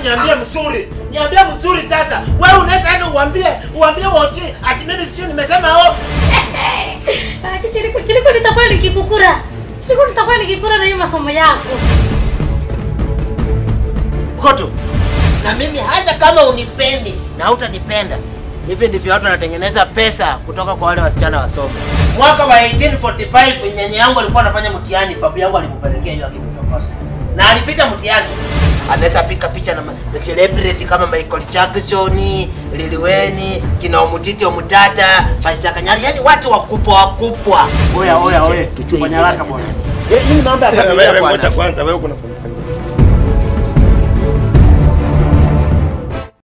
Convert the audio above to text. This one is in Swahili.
niambie mzuri. Niambie mzuri sasa. Wewe unaweza enda uambie uambie wote ati mimi sijui nimesema oh. Ah, Chiriku, chiriku nitakuwa nikikukura. Chiriku nitakuwa nikikura na hiyo masomo yako. Koto. Na mimi hata kama unipendi na hutanipenda. Hivi ndivyo watu wanatengeneza pesa kutoka kwa wale wasichana wasome. Mwaka wa 1845 nyanya yangu alikuwa anafanya mtihani, babu yangu alimpelekea hiyo akimtongoza. Na alipita mtihani. Anaweza pika picha na, ma- na celebrity kama Michael Jackson, Lil Wayne, kina Omutiti Omutata, Pastor Kanyari, yani watu wakubwa wakubwa. Oya, oya, oya. Tujue Fanya hivi haraka ni bwana. nani. Hii ni mambo ya Wewe familia ngoja bwana. kwanza, wewe kuna familia